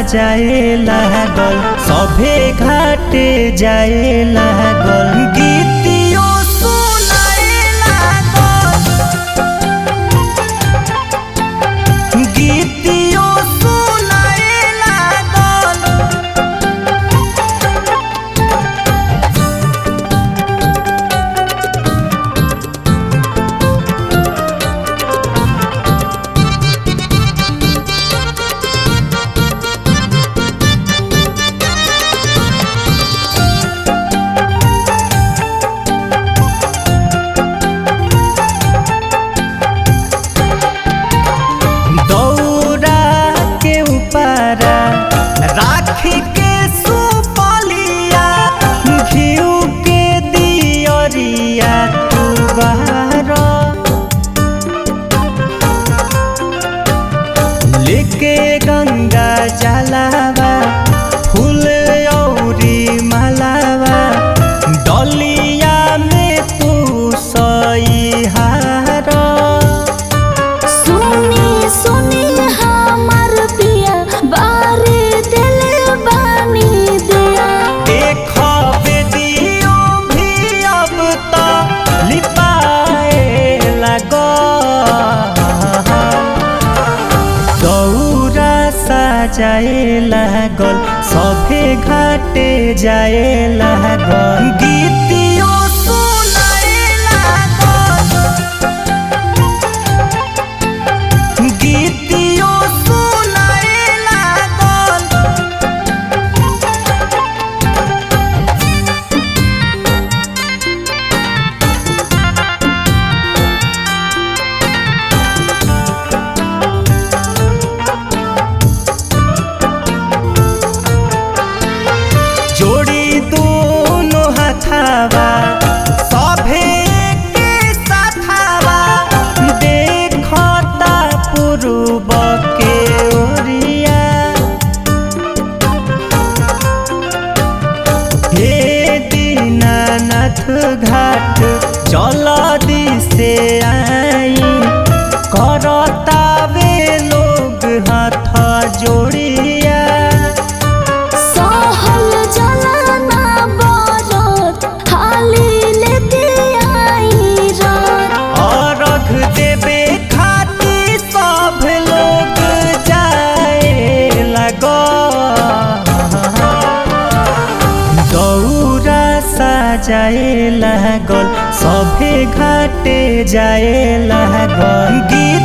साजाए लागल सभे घाटे जाए लागल गीतियो सुनाए लागल गीतियो सुनाए लागल दौरा के ऊपरा राखी के सुपलिया घिउ के दियरिया तू बाहर लेके गंगा जलावा फूल औरी मालावा डलिया में तू सही हार सुनी सुनी हमर पिया बारे दिल बानी दिया देखो बेदियो भी अब तो लिपाए लगो दौरा साजाए लागल सभे घाटे जाए लागल गीतियो सुनाए लागल गीतियो सुनाए लागल जोड़ी दोनों हथावा सभे के साथावा देखता पूर्व के ओरिया हे दीनानाथ घाट चल दिसे आई करतावे लोग हाथ जोड़िया सहल जलाना बरत हाली लेके आई रात अर्घ देवे खातिर सब लोग जाए लगो दौरा साजाए लागल सभे घाटे जाए लागल गीत